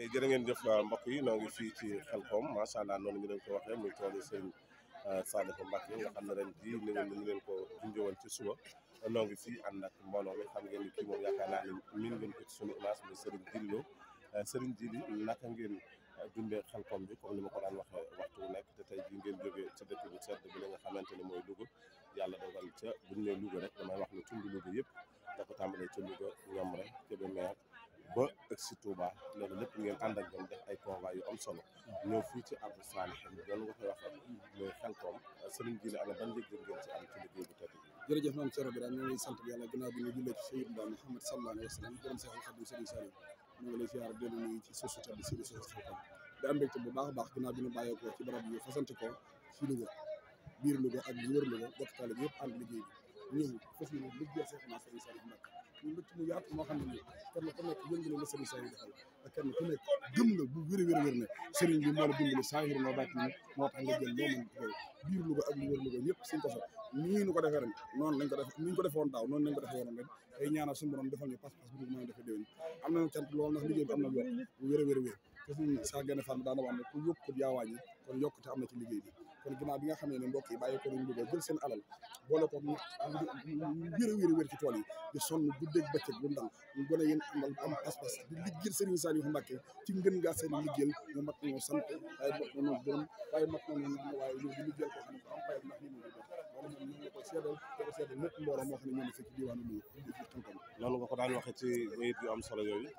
jërë ngeen jëf mbokk yi noo ngi fii ci Xelkom macha allah noonu ñu leen ko waxee muy toolu sëriñ Sadikou Mbacké nga xam ne ren jii ni ngeen ni leen ko junjëwoon ci suba noo ngi fii ànd ak mbooloo mi xam ngeen ni kii moom yaakaar naa ni min ngeen ko ci sunu image muy sëriñ Dilo sëriñ Dili naka ngeen dundee Xelkom bi comme ni ma ko daan waxee waxtu wu nekk te tey jii ngeen jógee ci dëkk bu sedd bi la nga xamante ne mooy Louga yàlla dogal ca buñ ne Louga rek damay wax ne tund Louga yëpp da ko tàmbalee ca Louga ñoom rek Kébémer ba ak si Touba loolu lépp ngeen ànd ak ñoom def ay convois yu am solo ñëw fii ci Abdou Salih doon nga koy waxee muy Xelkom sëriñ Dili ana ban yëg-yëg ngeen ci am ci liggéey bu tedd bi jërëjëf maam Thierno Birame ñu ngi sant yàlla gannaaw bi ñu jullee ci Sayyidina Muhammad sallallahu alayhi wa sallam gërëm Seexul Xadim Sëriñ Saliou ñu ngi lay ziar dellu nuyu ci suuf si tedd si di suuf Xelkom di am mbégte bu baax a baax gannaaw bi ñu bàyyeekoo ci barab yi fasante ko ci Louga biir Louga ak li wër Louga bokk taale bi yëpp ànd liggéey bi ñëw fas yéene liggéey Seexuna Sëriñ Saliou Mbacké ñu mbégte mu yaatu moo xam ne nii kenn ku nekk yëngu na Sëriñ Saliou defal te kenn ku nekk gëm nga bu wér wér wér ne sëriñ bi moo la dimbali saahir moo bàcc ni moo tax nga jël loo mën ko biir Louga ak li wër Louga ñëpp suñ ko so nii ñu ko defee ren noonu lañ ko def ni ñu ko defoon daaw noonu lañ ko defee woon ren tey ñaanal suñu borom defal ñu pas-pas bu ñu mën a defee déwén am nañu cant loolu ndax liggéey bi am na yokk bu wér a wér a wér te suñu saa gën a fan daana wax ne ku yokkut yaa wàññi kon yokkute am na ci liggéey bi kon ginnaaw bi nga xam ne ne mbokk yi bàyyi ko nañ Louga jël seen alal boole ko wér a wér a wér ci tool yi di sonn guddeeg bëccëg bu ndal ñu gën a yéen amal am pas-pas di liggéeyal Serigne Saliou Mbacké ci ngën ngaa seen liggéeyal ñu mat nañoo sant waaye mat nañoo gërëm waaye mat nañoo ñaan waaye ñoo di liggéeyal ko xam ne ko am payam ndax li mu def loolu moom ñu ngi ko seedal te ko seedal ñëpp mbooloo moo xam ne ñoo ne fekk diwaanu Louga fi Xelkom noonu nga ko daan waxee ci bayit yu am solo yooyu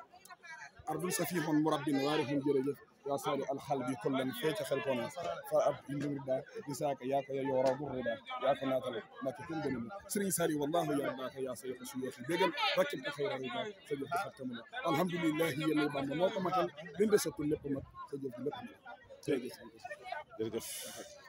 ardul safihon murabbin waarihum jërëjëf yaa saali alxalbi kullan fee ca Xelkom fa ab indurda isaaka yaa ko yoo raw burrida yaa ko naatale Mbacké kenn gënu Serigne Saliou wallahu yaa baaka yaa sa yoko suyoo fi bégal rakkib ko xayra rida sa jëf di xattamuna alhamdulillahi yéen Bamba moo ko matal leen desatul lépp mat sa jëf di lépp mat jërëjëf jërëjëf